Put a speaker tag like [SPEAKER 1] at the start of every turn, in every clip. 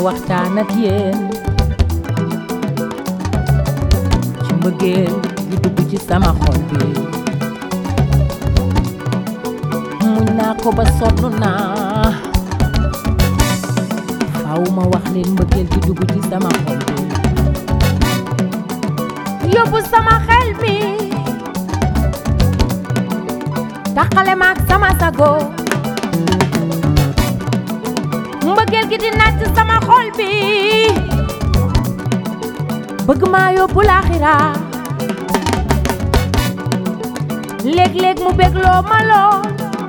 [SPEAKER 1] waxtaan ak yéen ci mbëggeel gi dugg ci sama xol bi muñ naa ko ba sonn naa faaw ma wax leen mbëggeel gi dugg ci sama xol bi yóbbu sama xel mi taxale ma ak sama sago mbëggeel gi di naaj sama xol bi bëgg maa yóbbu laaxira léeg-léeg mu bégloo ma lool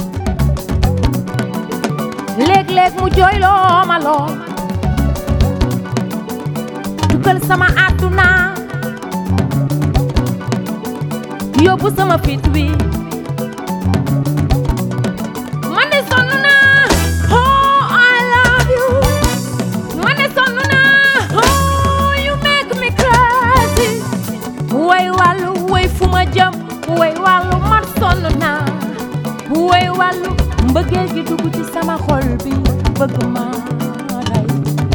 [SPEAKER 1] léeg-léeg mu jooyloo ma lool dugal sama àdduna yóbbu sama fit wi man de sonn naa oh I love you man de sonn naa oh you make me crazy way wàllu way fu ma jëm way wàllu man sonn naa way wàllu mbëggeel gi dugg ci sama xol bi bëgg ma rey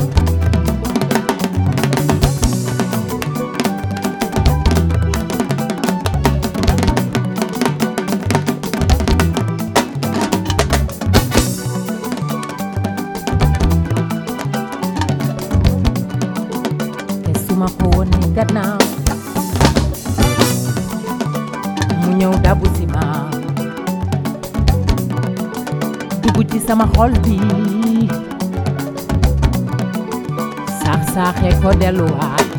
[SPEAKER 1] te su ma ko wonee gannaaw mu ñëw dabu si ma dugg ci sama xol bi saax saaxee ko delluwaat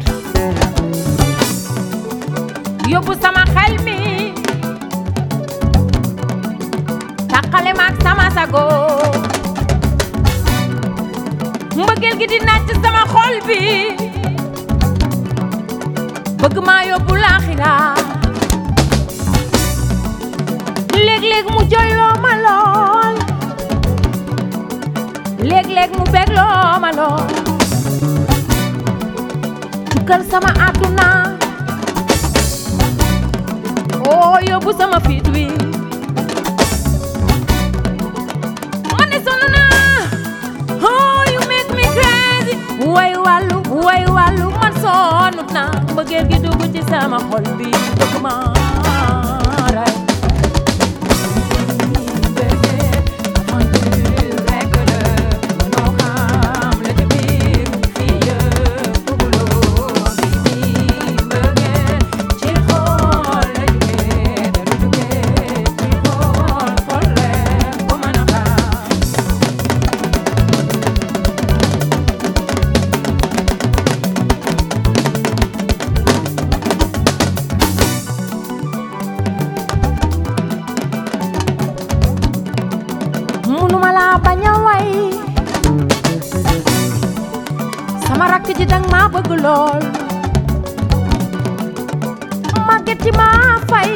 [SPEAKER 1] yóbbu sama xel mi tàqale ma ak sama sago mbëggeel gi di naaj ci sama xol bi bëgg maa yóbbu laaxira léeg-léeg mu jooyloo ma lool léeg-léeg mu bégloo ma lool tukkal sama àdduna oo yóbbu sama fit wi man de sonn naa oh you make me crazy way wàllu way wàllu man sonnut naa mbëggeel gi dugg ci sama xol bi bëgg ma rey munuma laa bañ a way sama rakk ji dang maa bëgg lool màggeti maa fay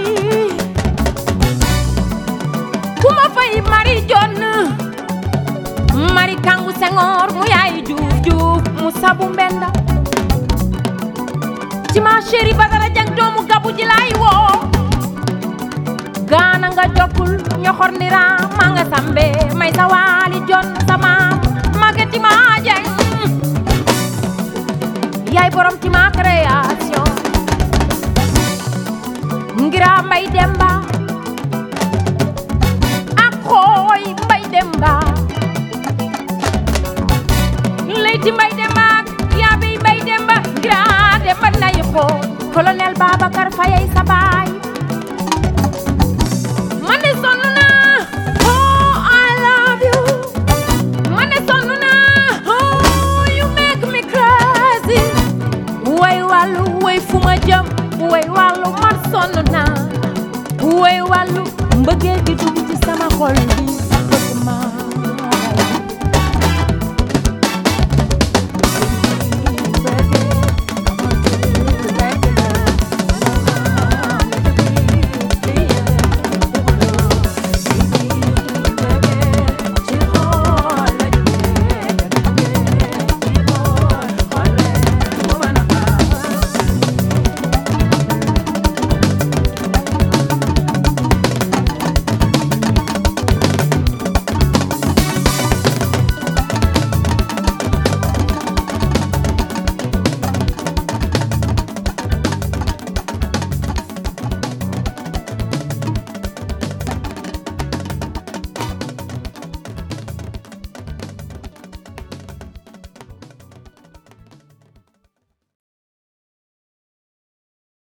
[SPEAKER 1] ku ma fay mari jonn mari kangu sengoor mu yaay juuf juuf mu sabu mbenda ci ma chéri badara jang doomu gabu ji laay woo gaana nga jokkul ñoxor ndira ma nga sambe may sa waali jon sama mageti ma jeng yaay borom ci ma création ngira mbay demba ak xooy mbay demba leyti mbay demba ak yaabi mbay demba ngira demba nayi xooy colonel Babacar Fayay sa baay